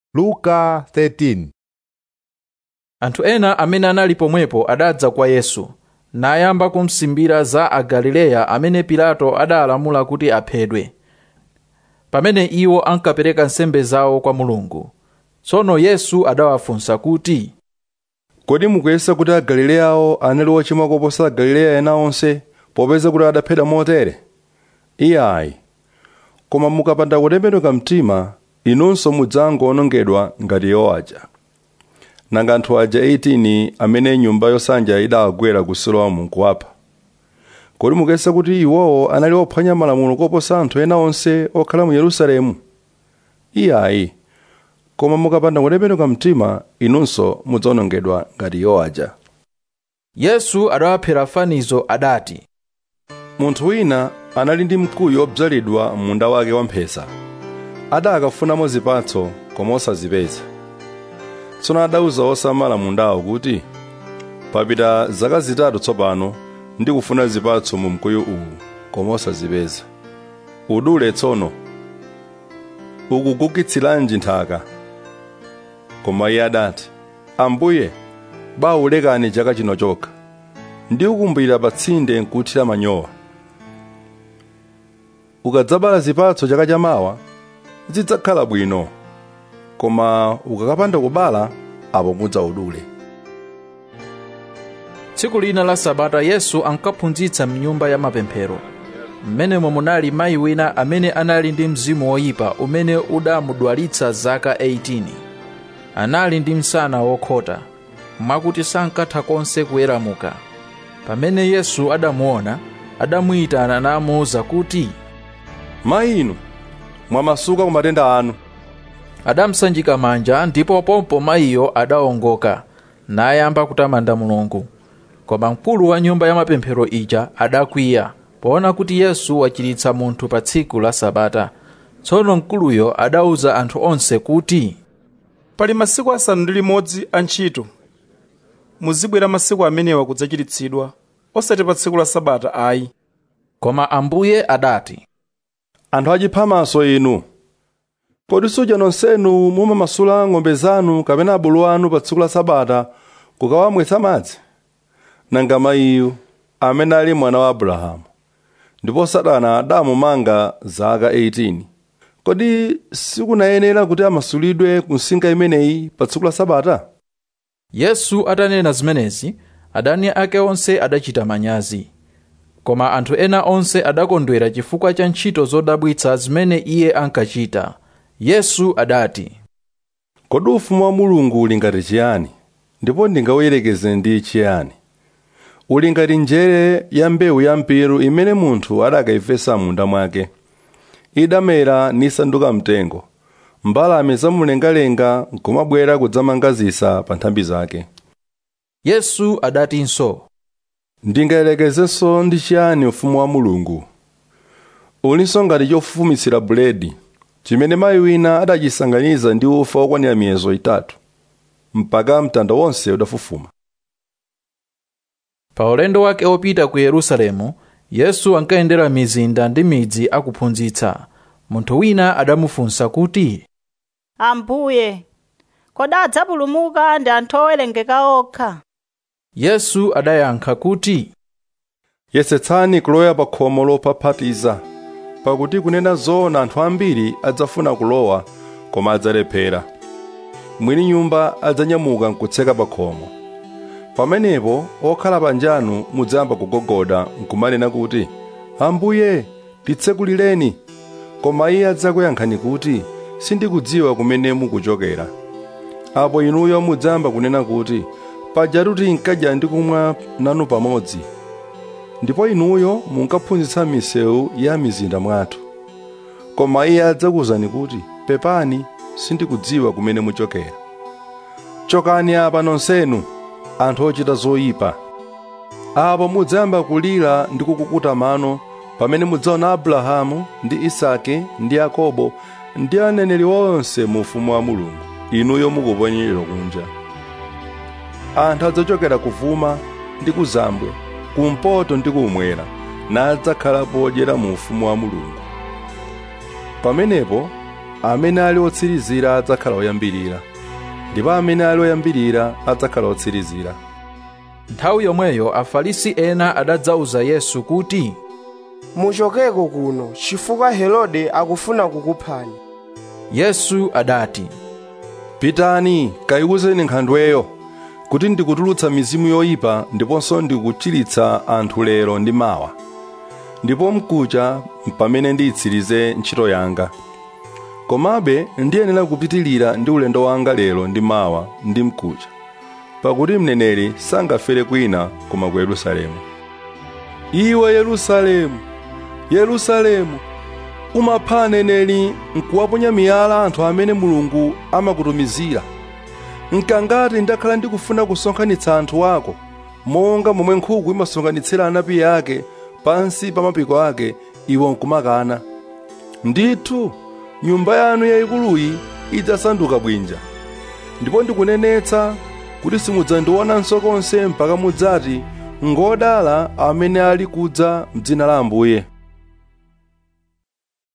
luka 13 anthu ena amene anali pomwepo adadza kwa yesu nayamba kumsimbira za agalileya amene pilato adalamula kuti aphedwe pamene iwo ankapereka nsembe zawo kwa mulungu tsono yesu adawafunsa kuti kodi mukuyesa kuti agalileyawo anali ochimwa koposa agalileya ena onse popeza kuti adaphedwa motere iyayi koma mukapanda kutembenuka mtima inunso mudzangowonongedwa ngati iwo aja nanga anthu aja 18 amene nyumba yosanja idawagwera ku siloamu nkuwapha kodi mukuyesa kuti iwowo anali ophwanya malamulo koposa anthu ena onse okhala mu yerusalemu iyayi koma mukapanda kutembenuka mtima inunso mudzawonongedwa ngati iwo aja yesu adawaphera fanizo adati munthu wina anali ndi mkuyu obzalidwa munda wake wamphesa adakafunamo zipatso koma osazipeza tsono adauza osamala mundawo kuti papita zaka zitatu tsopano ndikufuna zipatso mu mkuyu uwu koma osazipeza udule tsono ukugugitsiranji nthaka koma iye adati ambuye bawulekani chaka chino chokha ndikukumbira pa tsinde nkuthira manyowa ukadzabala zipatso chaka chamawa zidzakhala bwino koma ukakapanda kubala apo mudzaudule tsiku lina la sabata yesu ankaphunzitsa mnyumba ya mapemphero mmenemo munali mayi wina amene anali ndi mzimu woyipa umene udamudwalitsa zaka 18 anali ndi msana wokhota mwakuti sankatha konse kuweramuka pamene yesu adamuona adamuyitana namuwuza kuti mayi inu mwamasuka ku matenda anu adamusanjika manja ndipo pompo mayiyo adawongoka nayamba kutamanda mulungu koma mkulu wa nyumba ya mapemphero ija adakwiya poona kuti yesu wachiritsa munthu pa tsiku la sabata tsono mkuluyo adawuza anthu onse kuti pali masiku asanu ndi limodzi a ntchito muzibwera masiku amenewa kudzachiritsidwa osati pa tsiku la sabata ayi koma ambuye adati anthu achiphamaso inu kodi suja nonsenu mumamasula ng'ombe zanu kapena abulu anu pa tsiku la sabata kukawamwetsa madzi nanga mayiyu amene ali mwana wa abrahamu ndipo satana adamumanga zaka 18 kodi sikunayenera kuti amasulidwe ku nsinga imeneyi pa tsiku la sabata yesu atanena zimenezi adani ake onse adachita manyazi koma anthu ena onse adakondwera chifukwa cha ntchito zodabwitsa zimene iye ankachita yesu adati kodi ufumu wa mulungu uli ngati chiyani ndipo ndingawuyerekeze ndi chiyani uli ngati njere ya mbewu ya mpiru imene munthu adakayifesa munda mwake idamera nisanduka mtengo mbalame zamumlengalenga nkumabwera kudzamanga zisa pa nthambi zake yesu adatinso ndingayerekezenso ndi chiyani ufumu wa mulungu ulinso ngati chofufumitsira buledi chimene mayi wina adachisanganiza ndi ufa wokwanira miyezo itatu mpaka mtanda wonse udafufuma pa ulendo wake opita ku yerusalemu yesu ankayendera mizinda ndi midzi akuphunzitsa munthu wina adamufunsa kuti ambuye kodi adzapulumuka ndi anthu owerengeka okha yesu adayankha kuti yesetsani kulowa pa khomo lophaphatiza pakuti kunena zoona anthu ambiri adzafuna kulowa koma adzalephera mwini nyumba adzanyamuka nkutseka pa khomo pamenepo okhala panjanu mudzayamba kugogoda nkumanena kuti ambuye titsekulireni koma iye adzakuyankhani kuti sindikudziwa kumene mukuchokera apo inuyo mudzayamba kunena kuti pajatu tinkadya ndi kumwa nanu pamodzi ndipo inuyo munkaphunzitsa misewu ya mizinda mwathu koma iye adzakuwuzani kuti pepani sindikudziwa kumene muchokera chokani apa nonsenu anthu ochita zoyipa apo mudzayamba kulira ndi kukukuta mano pamene mudzaona abrahamu ndi isake ndi yakobo ndi aneneri onse mu ufumu wa mulungu inuyo mukuponyerera kunja anthu adzachokera kuvuma ndi kuzambwe kumpoto ndi kumwera nadzakhala podyera mu ufumu wa mulungu pamenepo amene ali otsirizira adzakhala oyambirira ndipo amene ali oyambirira adzakhala otsirizira nthawi yomweyo afarisi ena adadzauza yesu kuti muchokeko kuno chifukwa herode akufuna kukuphani yesu adati pitani kayiwuzeni nkhandweyo kuti ndikutulutsa mizimu yoyipa ndiponso ndikuchiritsa anthu lero ndi mawa ndipo mkucha pamene ndiyitsirize ntchito yanga komabe ndiyenera kupitilira ndi ulendo wanga lero ndi mawa ndi mkucha pakuti mneneri sangafere kwina koma ku yerusalemu iwe yerusalemu yerusalemu umapha aneneri nkuwaponya miyala anthu amene mulungu amakutumizira nkangati ndakhala ndikufuna kusonkhanitsa anthu ako monga momwe nkhuku imasonkhanitsira anapi ake pansi pa mapiko ake iwo nkumakana ndithu nyumba yanu yayikuluyi idzasanduka bwinja ndipo ndikunenetsa kuti simudzandionanso konse mpaka mudzati ngodala amene ali kudza m'dzina la ambuye